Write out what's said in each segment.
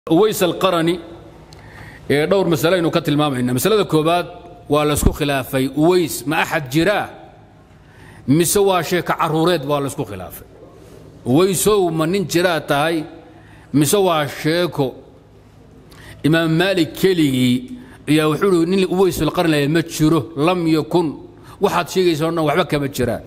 uways alqarani ee dhowr masale aynu ka tilmaamayna masalada koobaad waa laysku khilaafay uways ma axad jiraa mise waa sheeka caruureed waa laysku khilaafay uwaysow ma nin jiraa tahay mise waa sheeko imaam maalik keligii ayaa wuxuu uhi nin uways alqarni ma jiro lam yakun waxaad sheegaysa o dhan waxba kama jiraan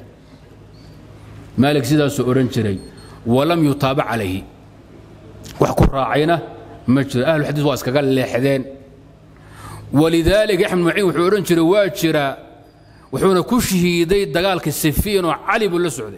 maalik sidaasuu odhan jiray walam yutaabac calayhi wax ku raacayna ma jiro ahluxadiis waa iskaga leexdeen walidaalika axmed maciin wuxuu odhan jiray waa jiraa wuxuuna ku shahiiday dagaalka sifiin oo cali buu la socday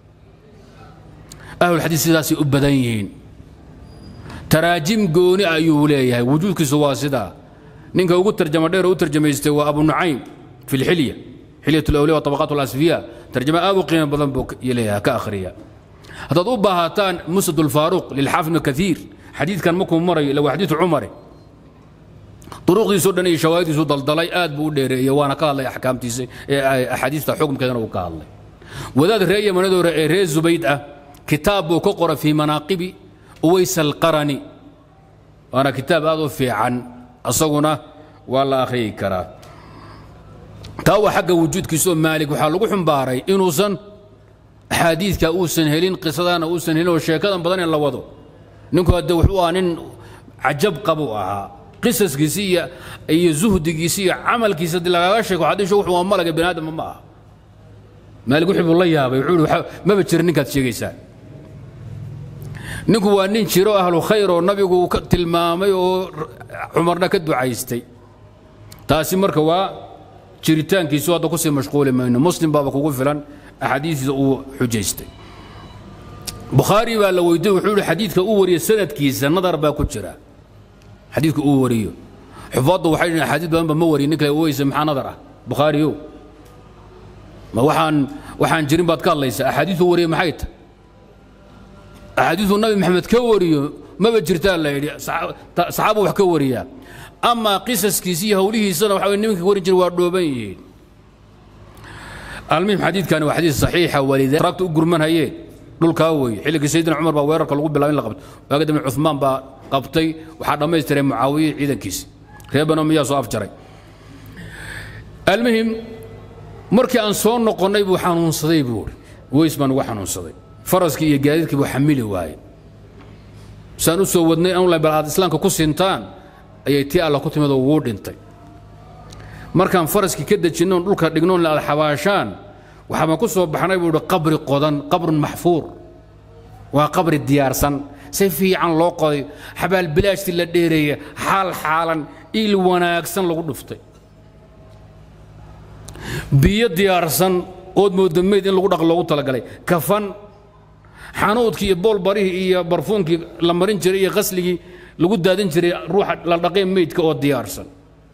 ahlulxadiis sidaasay u badan yihiin taraajim gooni ayuu leeyahay wujuudkiisu waa sidaa ninka ugu tarjama dheer u tarjamaystay waa abu nucaym fi lxilya xilyat lawliya wa tabaqaat alasfiya tarjama aad u qiimo badan buu leeyahay ka akhriya haddaad u baahataan musnad ulfaaruq lilxaafid ibn kaiir xadiidkan markuu marayo ila waa xadiidu cumare duruqdiisoo dhan iyo shawaahidiisu daldalay aad buu u dheereeyey waana ka hadlay axkaamtiisa axaadiista xukumkeedana uu ka hadlay wadaad ree yamanadoore ee ree zubayd ah kitaab buu ka qora fii manaaqibi uways alqarani waana kitaab aad u fiican asaguna waa la akhriyi karaa taa waa xagga wujuudkiisaoo maalik waxaa lagu xumbaaray inuusan axaadiidka uusan helin qisadana uusan helin oo sheekadan badan in la wado ninku hadde wuxuu ahaa nin cajab qabuu ahaa qisaskiisi iyo iyo zuhdigiisi iyo camalkiisa haddii lagaaga sheeko xadiishu wuxuu waa malaga bini aadama ma aha maalik wixii buu la yaabay wuxuu ihi maba jira ninkaad sheegaysaan ninku waa nin jiro ahlu khayr oo nabigu uu ka tilmaamay oo cumarna ka ducaystay taasi marka waa jiritaankiisu hadda kusii mashquuli mayno muslim baaba kugu filan axaadiistiisa uu xujaystay bukhaari baa la weydiye wuxuu ihi xadiidka uu wariyo sanadkiisa nadar baa ku jira xadiidka uu wariyo xufaaddu waxay dhihin axaadiis badan ba ma wariyo nin kale weyse maxaa nadar ah bukhaariyow ma waxaan waxaan jirin baad ka hadlaysaa axaadiisuu wariyo maxay tahay axaadiisuu nabi maxamed ka wariyo maba jirtaa la yidhi saxaabu wax ka wariyaa amaa qisaskiisi iyo howlihiisana waxa way nimanka warin jira waa dhooban yihiin almuhim xadiidkani waa xadiis saxiixa walida ragta u gurmanhayeen dhulkaa weeye xilligii sayidina cumar baa weerarka lagu bilaabay in la qabto waaga dambe cuثmaan baa qabtay waxaa dhammaystiray mucaawiye ciidankiisi reer banu miyaa soo afjaray almuhim markii aan soo noqonnay buu xanuunsaday buu uri weys baan ugu xanuunsaday faraskii iyo gaadiidkii buu xamili waayey saan u soo wadnay anla bal aad islaamka ku sintaan ayay tii alla ku timid oo wuu dhintay markaan faraskii ka dejinnoon dhulka dhignoon la alxabaashaan waxaabaan ku soo baxnay buu ihi qabri qodan qabrun maxfuur waa qabri diyaarsan si fiican loo qoday xabaal bilaashtii la dheereeya xaal xaalan il wanaagsan lagu dhuftay biyo diyaarsan ood mooda meyd in lagu dhaq loogu talagalay kafan xanuudkii iyo boolbarihii iyo barfuunkii la marin jiray iyo qasligii lagu daadin jiray ruuxa la dhaqeen meydka oo diyaarsan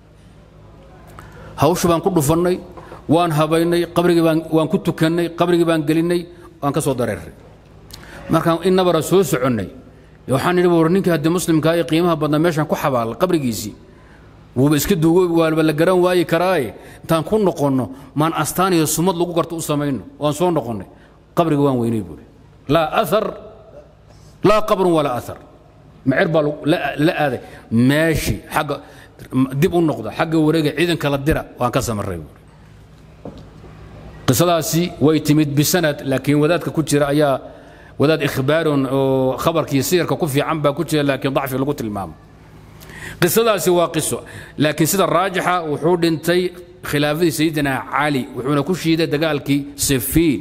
hawsha baan ku dhufannay waan habaynay qabrigii baan waan ku tukannay qabrigii baan gelinnay waan ka soo dareeray markaan in nabara soo soconnay waxaan idhi war ninkii haddii muslimkaa ee qiimaha badnaa meeshaan ku xabaalay qabrigiisii wuuba iska duugoobi waaba la garan waayi karaaye intaan ku noqonno maan astaan iyo sumad lagu garto u samayno waan soo noqonnay qabriga waan weynay buuri laa aar laa qabrun walaa aar macer baa la aaday meeshii xagga dib u noqda xagga wareega ciidanka la dira waan ka samarray buuri qisadaasi way timid bisanad laakiin wadaadka ku jira ayaa wadaad ikhbaaron oo khabarkii siyarka ku fiican baa ku jira laakiin dacfi lagu tilmaamo qisadaasi waa qiso laakiin sida raajixa wuxuu dhintay khilaafadii sayidina cali wuxuuna ku shiiday dagaalkii sifiin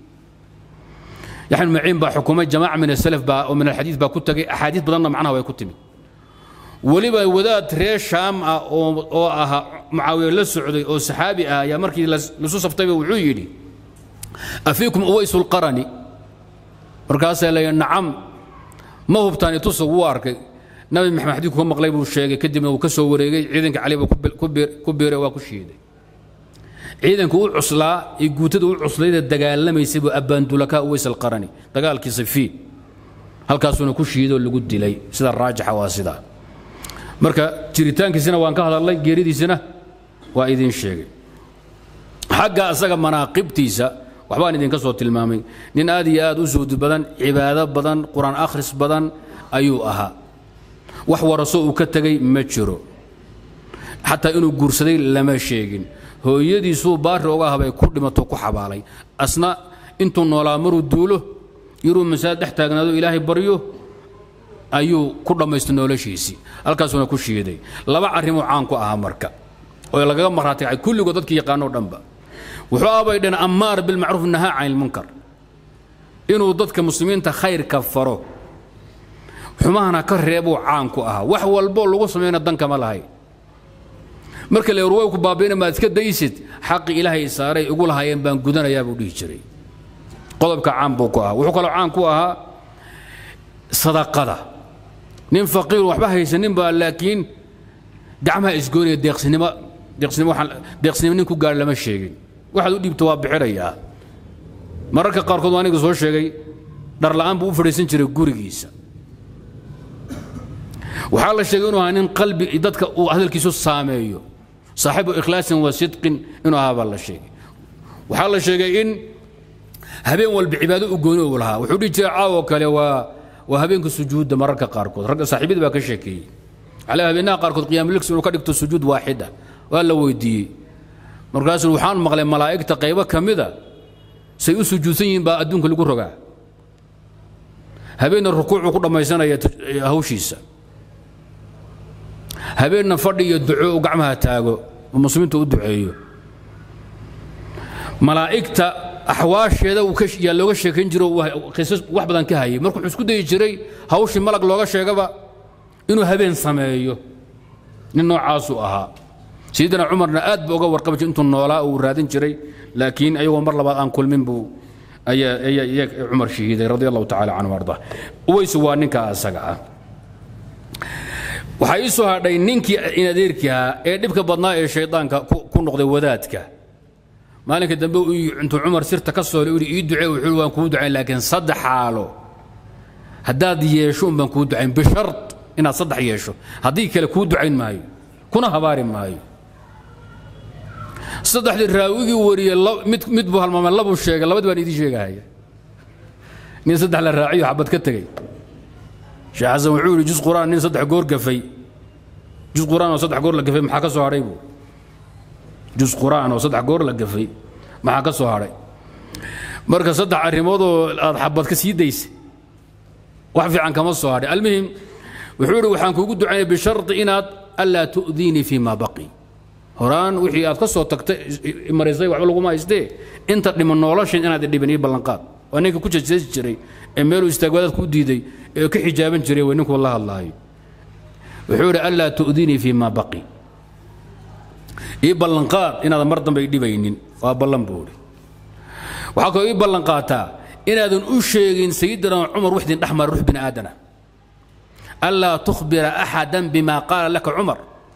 yaxn maciin baa xukumay jamaaca min asalaf baa oo min alxadiid baa ku tagay axaadiis badanna macnaha way ku timid weliba wadaad reer shaam ah oo ahaa mucaawiye la socday oo saxaabi ah ayaa markii lasu saftayba wuxuu yidhi afiikum uways lqarani markaasaa layidhi nacam ma hubtaan itusa wuu arkay nabi maxamed xadiidku ka maqlay buu sheegay kadibna uu ka soo wareegay ciidanka cali buu ku biiray waa ku shiiday ciidanka u cuslaa iyo guutada u cuslaydee dagaalamaysay buu abbaandulakaa uways alqarani dagaalkii sifiin halkaasuuna ku shiidoo lagu dilay sida raajixa waa sidaa marka jiritaankiisina waan ka hadalnay geeridiisina waa idiin sheegay xagga asaga manaaqibtiisa waxbaan idinka soo tilmaamay nin aad iyo aad u suudi badan cibaado badan qur-aan akhris badan ayuu ahaa wax waraso uu ka tegay ma jiro xataa inuu guursaday lama sheegin hooyadiisuu baari oga habay ku dhimato ku xabaalay asna intuu noolaa maruu duulo yaruu masaajid dhex taagnaado ilaahay baryo ayuu ku dhammaystay noloshiisii halkaasuuna ku shiiday laba arrimuu caan ku ahaa marka oo lagaga maraatigacay kulligood dadkii yaqaanoo dhanba wuxuu abay dhan ammaar bilmacruuf nahaa can ilmunkar inuu dadka muslimiinta khayrka faro xumahana ka reebuu caan ku ahaa wax walboo lagu samayna dankama lahay marka le ruway ku baabiina maad iska daysid xaqi ilaahay saaray igu lahaayeen baan gudanayaa buu dhihi jiray qodobka caan buu ku ahaa wuxuu kaloo caan ku ahaa sadaqada nin faqiir waxba haysanin baa laakiin gacmaha isgoonaya deeqsinimo deeqsinimo waxaan deeqsinimo nin ku gaar lama sheegin waxaad u dhiibto waa bixinayaa mararka qaarkood waa aniga soo sheegay dhar la'aan buu u fadhiisan jiray gurigiisa waxaa la sheegay inuu ahaa nin qalbi dadka uu hadalkiisu saameeyo saaxibu ikhlaasin wa sidqin inuu ahaa baa la sheegay waxaa la sheegay in habeen walba cibaado u gooni uu lahaa wuxuu dhihi jiray caawo kale waa waa habeenka sujuudda mararka qaarkood ragga saaxiibada baa ka sheekeeyey على habeenaha qaarkood qiyaamulix inuu ka dhigto sujuud waaxida waa la weydiiyey markaasuu waxaan maqlay malaa'igta qaybo ka mida say u sujuudsan yihiin baa adduunka lagu rogaa habeenna rukuucuu ku dhammaysanaya hawshiisa habeenna fadhi iyo duco uu gacmaha taago oo muslimiinta u duceeyo malaa'igta axwaasheeda yaa looga sheekayn jiro qisas wax badan ka hayay marka wuxuu isku dayi jiray hawshii malag looga sheegaba inuu habeen sameeyo nin noocaasuu ahaa sayidina cumarna aad buu uga warqabi jiray intuu noolaa uu raadin jiray laakiin ayagoo mar labaad aan kulmin buu ayaa cumar shahiiday radi allahu tacala canhu arda uweysu waa ninka asaga ah waxaa ii soo hadhay ninkii inadeerkii ahaa ee dhibka badnaa ee shaydaanka ku noqday wadaadka maalinka dambe intuu cumar sirta ka soolay ui ii ducee wuxuu waan kuu ducayn laakiin saddex xaalo haddaad yeesho un baan kuu ducayn bishart inaad saddex yeesho haddii kale kuu ducayn maayo kuna habaari maayo saddexdii raawigii wariyey mid mid buu halmaamay labuu sheegay labadii baan idiin sheegahaya nin saddex la raaciyo xabad ka tegey sheekh xasan wuxuu yidhi jus quraan nin saddex goor gafay jus quraan oo saddex goor la gafay maxaa ka soo hadhay buu jus quraan oo saddex goor la gafay maxaa ka soo hadhay marka saddex arrimoodoo aad xabad ka sii daysay wax fiican kama soo hadhay almuhim wuxuu yidhi waxaan kuugu ducaynay bisharti inaad anlaa tu'diinii fii ma baqi horaan wixii aad ka soo tagtay maraysay waxba laguma haystee inta dhiman noloshin inaad dhibin ii ballanqaad waa ninka ku jejeesi jiray ee meeluu istaagwadaad ku diiday ee ka xijaaban jiray way ninkuu la hadlaayo wuxuu yidhi anlaa tu'diinii fii ma baqi ii ballanqaad inaadan mar dambe dhibaynin waa ballan buu idhi waxaa kaloo ii ballanqaataa inaadan u sheegin sayidina cumar wixdin dhex mara ruux bini aadana anlaa tukhbira axadan bima qaala laka cumar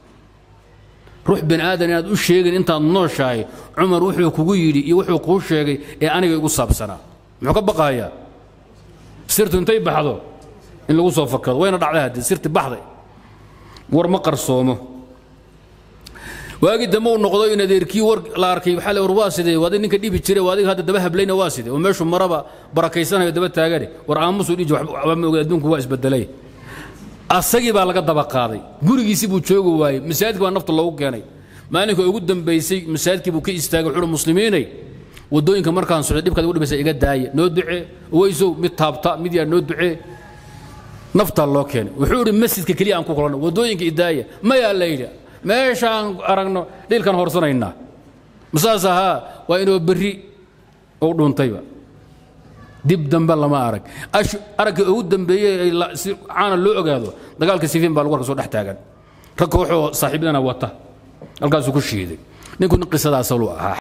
ruux bini aadan inaad u sheegin intaad nooshahay cumar wuxuu kugu yidhi iyo wuxuu kuu sheegay ee aniga igu saabsanaa muxuu ka baqahayaa sirtu intay baxdo in lagu soo fakado wayna dhacday haddii sirti baxday war ma qarsoomo waagii dambe uu noqdo in adeerkii war la arkay waxaa le war waa sidee waadi ninka dhibi jiray waadiga hadda daba hablayna waa sidee oo meeshu maraba barakaysanayo daba taagane war aamusuu dhiji waxba ma oga adduunku waa isbedelay asagii baa laga daba qaaday gurigiisii buu joogi waayey masaajidka baa nafta loogu keenay maalinka ugu dambaysay masaajidkii buu ka istaagay wuxuu muslimiinay wadooyinka markaan socday dhibkaad ugu dhibaysa iga daaya noo ducee weysow mid taabta mid yaa noo ducee naftaa loo keenay wuxuu idhi masjidka keliya aan ku kulanno wadooyinka idaaya mayaa la yidhi meeshaan aragno dhiilkan horsanaynaa masaas ahaa waa inuu berri u dhuuntayba dib dambe lama arag aragga ugu dambeeyey si caana loo ogaado dagaalka sifiin baa lagu arka soo dhex taagan rag kooxoo saaxiibadana wata halkaasuu ku shiiday ninku nin qisadaaslu ahaa